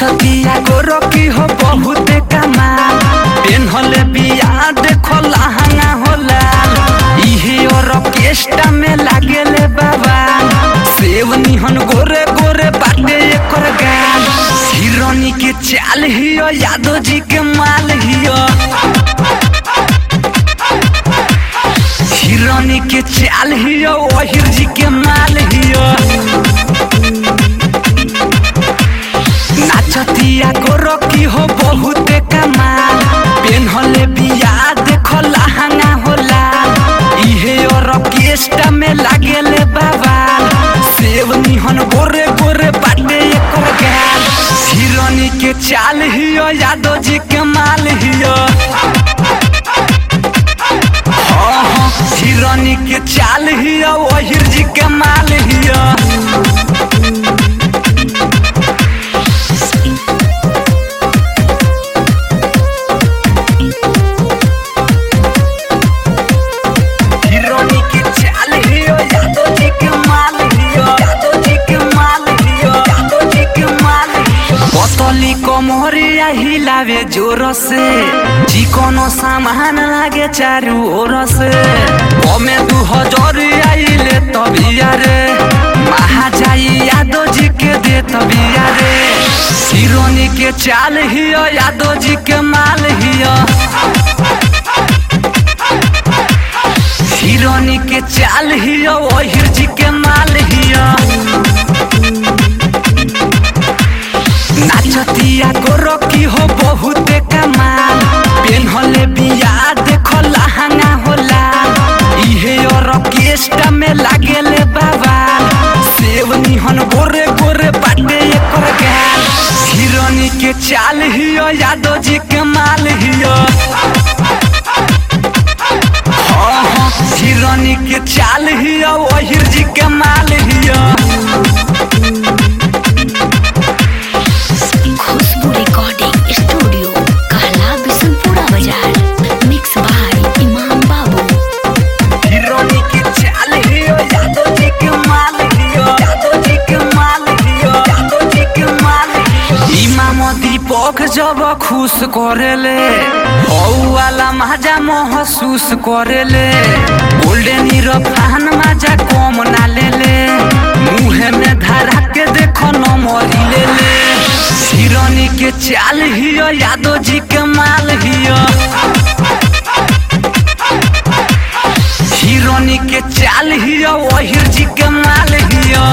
नाचतिया गोरकी हो बहुत कमाल पेन्हले बिया देखो लहंगा हो लाल इहे ऑर्केस्ट्रा में लागेले बाबा सेव निहन गोरे गोरे बाटे एकर गाल हिरोनी के चाल हियो यादव जी के माल हियो हिरोनी के चाल हियो ओहिर जी के माल हियो नाचतिया गोरकी हो बहुत कमाल पेन्हले बिया देखो लहंगा हो लाल इहे ऑर्केस्ट्रा में लागेले बाबाल सेव निहन गोरे गोरे बाटे एकर गाल हिरोनी के चाल हियो यादव जी के माल हियो हाँ, हाँ, हिरोनी के चाल हियो ओहिर जी के माल हियो हिरोनी के चाल हियो यादव जी के माल हियो यादव जी के माल हियो यादव जी के माल हियो पतली कमरिया हिलावे जोर से चिकनो सामान लागे चारू ओर से ओमे दू हजार आइले तबिया रे महाजाई यादव जी के दे तबिया रे हिरोनी के चाल हियो यादव जी के माल हियो हिरोनी के चाल हियो ओहिर जी के माल हियो नाचतिया गोरकी हो बहुत कमाल पेन्हले बिया देखो लहंगा हो लाल इहे ऑर्केस्ट्रा में लागेले बाबाल सेव निहन गोरे गोरे बाटे एकर गाल हिरोनी के चाल हियो यादव जी के माल हियो हाँ, हाँ, हिरोनी के चाल हियो ओहिर जी के माल हियो खुशबू रिकॉर्डिंग स्टूडियो कहला बिशनपुरा बाजार मिक्स बाय इमाम बाबू हिरोनी के चाल हियो यादव जी के माल हियो यादव जी के माल हियो यादव जी के माल हियो इमाम दीपक जब खुश करेले हौ वाला मजा महसूस करेले गोल्डन इरफान मजा कम ना लेले मुहे में धरा के देखो न मरी लेले हिरोनी के चाल हियो यादव जी के माल हियो हिरोनी के चाल हियो ओहिर जी के माल हियो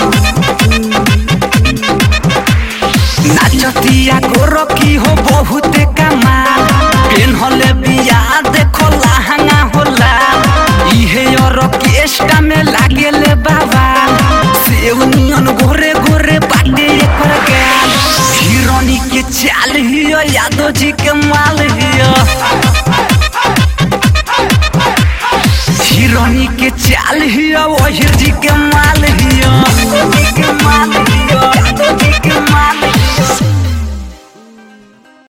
नाचतिया गोरकी हो बहुत कमाल पेन्हले बिया देखो लहंगा हो लाल इहे ऑर्केस्ट्रा में लागेले बाबाल सेव नियन गोरे गोरे बाटे एकर गाल हिरोनी के चाल हियो यादव जी के माल हियो हिरोनी के चाल हियो ओहिर जी के माल हियो यादव जी के माल हियो यादव जी के माल हियो